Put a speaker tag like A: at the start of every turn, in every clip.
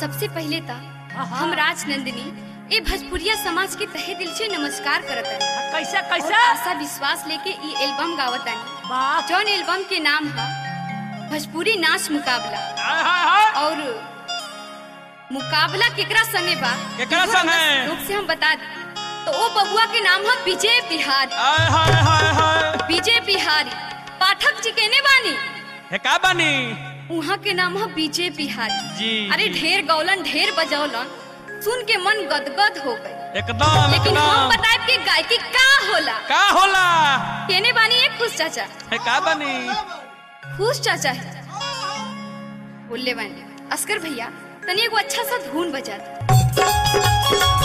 A: सबसे पहले त हम राज नंदिनी ए भोजपुरिया समाज के तहे दिल से नमस्कार करत हनी
B: कैसा
A: और
B: कैसा
A: आशा विश्वास लेके ई एल्बम गावत हनी
B: बाप
A: जौन एल्बम के नाम है भोजपुरी नाच मुकाबला
B: हाय हाय हाय
A: और मुकाबला केकरा संगे बा
B: केकरा
A: एगो
B: संगे?
A: हमर लोग से हम बता दी तो ओ बबुआ के नाम है विजय बिहारी
B: हाय हाय हाय हाय
A: विजय बिहारी पाठक जी केने बानी
B: हे का बानी
A: उहाँ के नाम है विजय बिहारी
B: जी
A: अरे
B: जी।
A: ढेर गौलन ढेर बजौलन सुन के मन गदगद हो गए
B: एकदम
A: लेकिन हम
B: एकदम
A: बताए कि गायकी का होला
B: का होला
A: केने बानी एक खुश चाचा
B: हे का बानी
A: खुश चाचा है बोले बानी अस्कर भैया तनी एगो अच्छा सा धुन बजा दे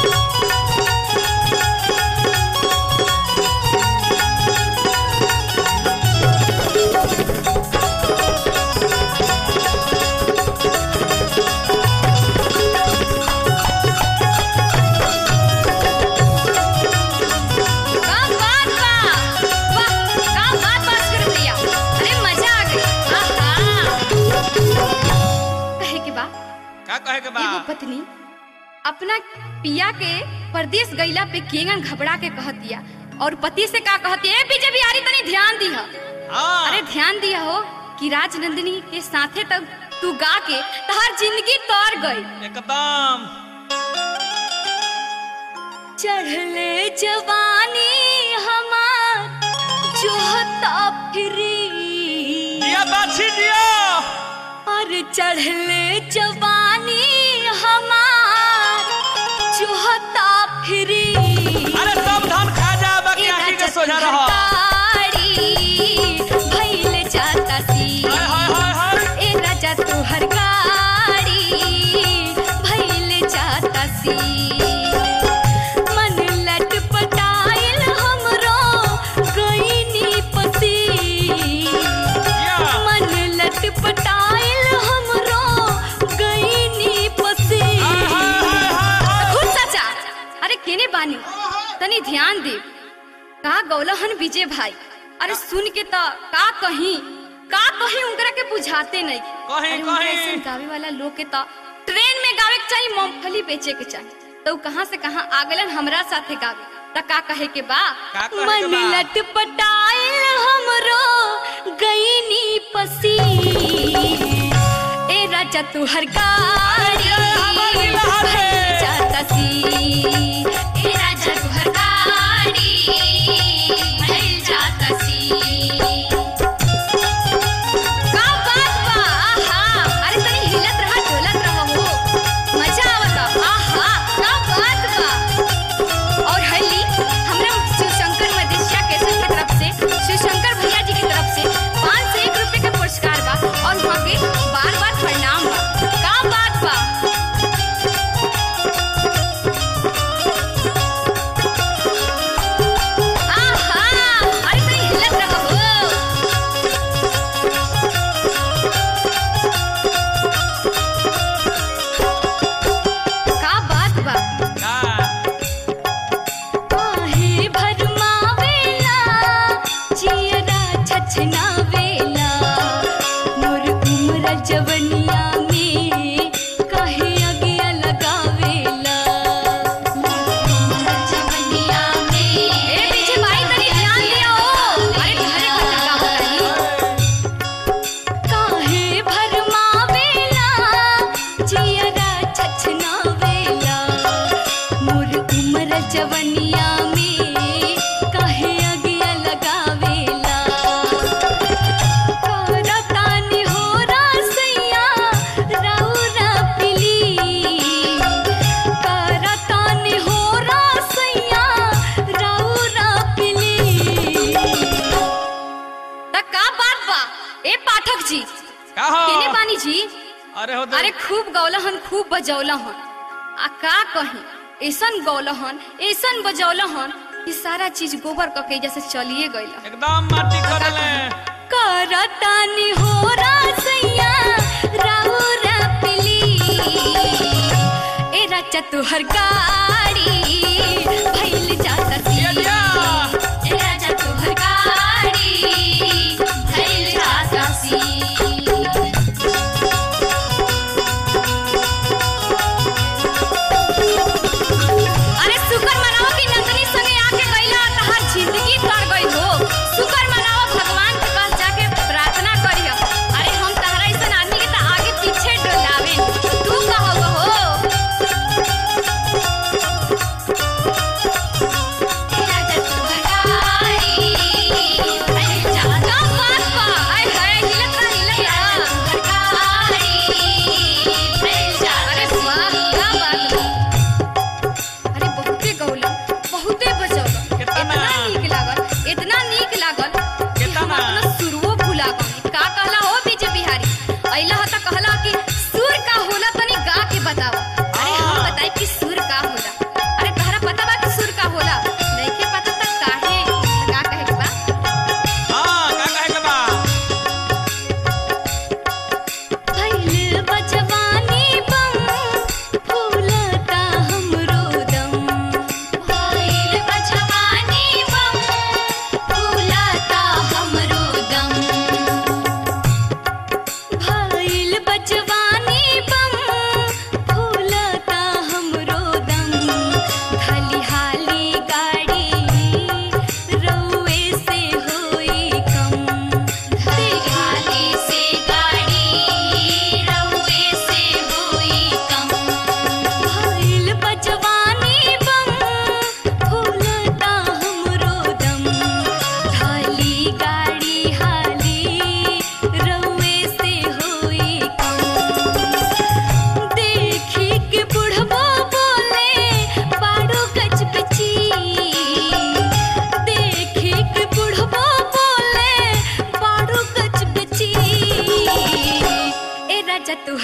A: का बात बा वाह का बात बा अस्कर भैया अरे मजा आ गई आहा कहे के बा
B: का कहे के बा
A: एगो पत्नी अपना पिया के परदेश गईला पे केंगन घबरा के कहत दिया और पति से का कहती है पीछे बिहारी तनी ध्यान दिया
B: हां
A: अरे ध्यान दिया हो कि राजनंदिनी के साथे तब तू गा के तहार जिंदगी तौर गई
B: एकदम
A: चढ़ले जवानी हमार जोहता फिरी
B: दिया बाछी दिया
A: और चढ़ले जवानी हमार जोहता फिरी
B: अरे सब धान खा जा बाकी आखी के सोझा रह
A: भइल जाता सी
B: हाय हाय हाय हाय
A: ए राजा तोहर गाड़ी भइल जाता सी मन लटपटाइल हमरो गईनी पसी
B: या
A: मन लटपटाइल हमरो गईनी पसी
B: हाय हाय हाय हाय
A: खुद चाचा अरे केने बानी तनी ध्यान दे का गौलहन विजय भाई अरे सुन के त का कहीं का कहीं उनकरा के बुझाते नहीं
B: कहीं,
A: अरे उनकरा
B: कहीं।
A: ऐसन गावे वाला लोग के त ट्रेन में गावे के चाहिए मूंगफली बेचे के चाहिए तो कहाँ से कहाँ आगलन हमरा साथे गावे त का कहे के बा
B: का कहे के
A: मन
B: बा?
A: लटपटाइल हमरो गईनी पसी ए राजा तू हर गाड़ी
B: हमारी लहर है।
A: भइल जाता सी ए राजा तू हर गाड़ी भइल जाता सी का बात बा आहा अरे तनी हिलत रहा डोलत रहा हो मजा आवता आहा का बात बा और हल्ली हमरा शिवशंकर मदेशिया केसर की तरफ से शिवशंकर भैया जी की तरफ से पाँच सौ एक रुपए के पुरस्कार बा और वहाँ के बार बार प्रणाम बा का बात बा आहा अरे तनी हिलत रहा हो का बात बा
B: का
A: काहे भरमावेला जियरा छछनावेला मोर उम्र जवनिया में काहे अगिया लगावेला जवनिया में ए पीछे भाई तनी ध्यान दिया हो अरे घरे खटका होता काहे भरमावेला जियरा छछनावेला मोर उम्र जवनिया में काहे अगिया लगावेला करतानी हो रासैया राउरा पिली करतानी हो रासैया राउरा पिली त का बात बा ए पाठक जी
B: का हो
A: केने बानी जी
B: अरे हो
A: अरे खूब गौलहन खूब बजौलहन आ का कही ऐसन गौलहन ऐसन बजौलहन कि सारा चीज गोबर कके जैसे चलिए गईल
B: एकदम माटी करले
A: करतानी हो रासैया राउरा पिली ए राजा तुहर गाड़ी भइल जाता सी
B: दिया दिया
A: ए राजा तुहर गाड़ी भइल जाता सी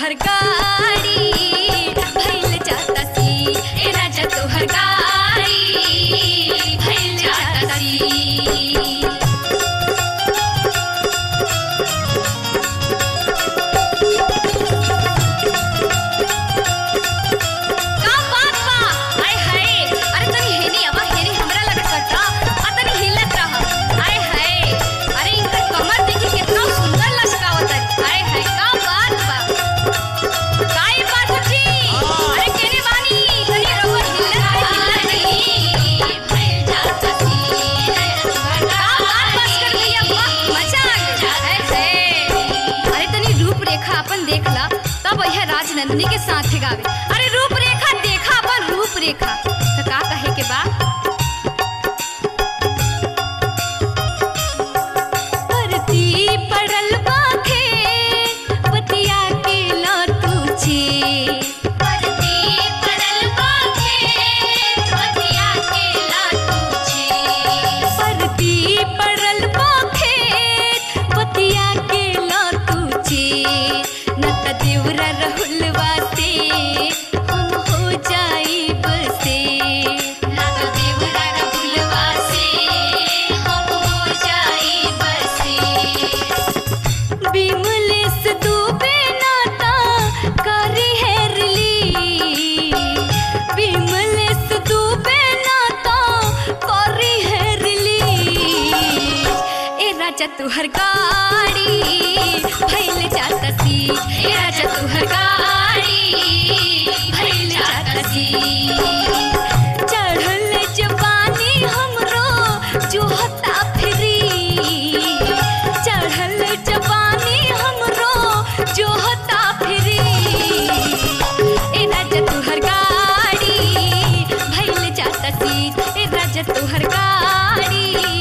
A: तोहर गाड़ी भइल जाता सी ए राजा तोहर गाड़ी भइल जाता सी का बात बा आय हाय अरे तनी हेनी अब हेनी हमरा लगे सटा आ तनी हिलत रह आय हाय अरे इनकर कमर देखी कितना सुंदर लचकावत है आय हाय का बात बा काय बात जी अरे केने बानी तनी रउआ हिलत हिलत भइल जाता सी का बात बस कर भैया वाह मजा आ गया आय हाय अरे तनी रूप रेखा अपन देखला तब यह राजनंदिनी के साथ गावे अरे रूप रेखा देखा अपन रूप रेखा तो का कहे के बा परती पड़ल बाखे पतिया के लतुचे परती पड़ल बाखे पतिया के लतुचे परती पड़ल बाखे पतिया के लतुचे नत देवरा रहुलवा से हम हो जाई बसे नत देवरा रहुलवा से हम हो जाई बसे बिमलेस दुबे नाता करी हेरली बिमलेस दुबे नाता करी हेरली ए राजा तुहर गाड़ी भइल जाता सी ए राजा तुहर गाड़ी भइल जाता सी चढ़ल जवानी हमरो जोहता फिरी चढ़ल जवानी हमरो जोहता फिरी ए राजा तुहर गाड़ी भइल जाता सी ए राजा तुहर गाड़ी